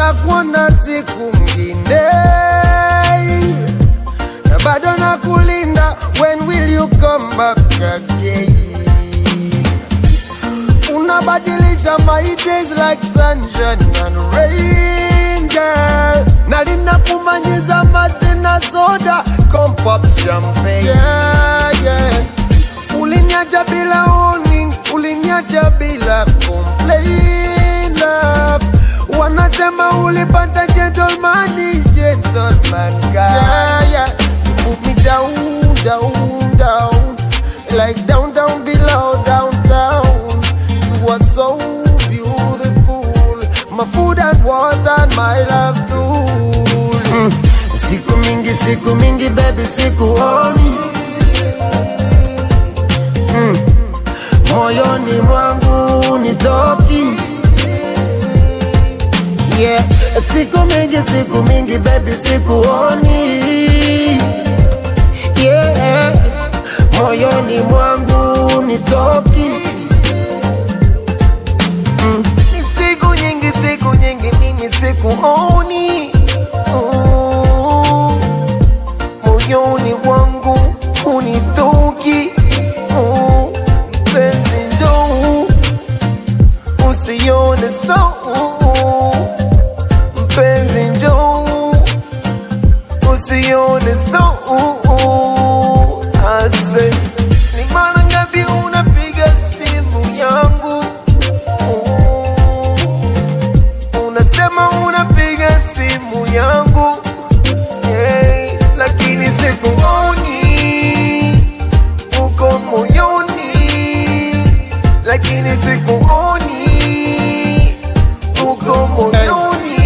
nitakuona siku ngine na bado nakulinda when will you come back again unabadilisha my days like sunshine and rain girl na linakumanyiza mazina soda come pop champagne yeah, yeah. Ulinyacha bila warning, ulinyacha bila complain love. Wanasema ulipata gentleman, gentleman guy. Yeah, yeah. You put me down, down, down, like down, down below, downtown. You are so beautiful, my food and water and my love too. Siku mingi, siku mingi, baby, sikuoni moyoni mwangu nitoki yeah. siku mingi siku mingi baby sikuoni yeah. moyoni mwangu nitoki mm. Ni siku nyingi siku nyingi mimi sikuoni oh. moyoni mwangu unitoki oh. mpenzi njoo usione so mpenzi njoo usione so ase ni mara ngapi unapiga simu yangu unasema unapiga simu yangu yeah, lakini sikuoni uko moyoni lakini sikuoni uko moyoni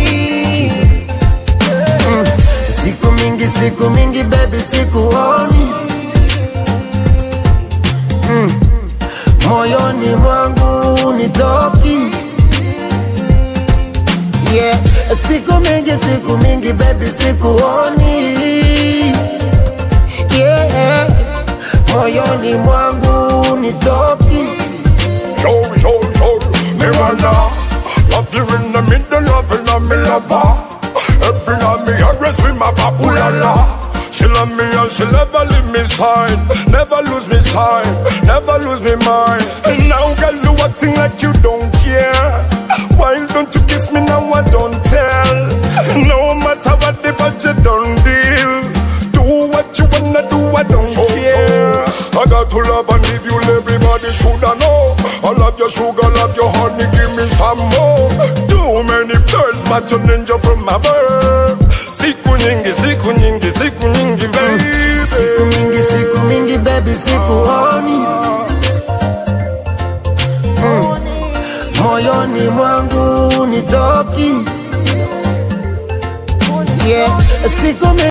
mm. siku mingi siku mingi baby sikuoni mm. moyoni mwangu nitoki yeah. siku mingi siku mingi baby sikuoni yeah. moyoni mwangu nitoki Show, show, show, me wanna Love you in the middle of it, and me lover Every night me address with my papulala She love me and she never leave me side Never lose me side, never lose me mind And now girl you acting like you don't care Why don't you kiss me now I don't tell No matter what the budget don't deal Do what you wanna do I don't care I got to love and give you everybody shoulda know I love your sugar, love your honey, give me some more Too many girls but you ninja from my birth Siku nyingi, siku nyingi, siku nyingi baby siku mingi siku mingi baby sikuoni mm. moyoni mwangu nitoki yeah. siku mingi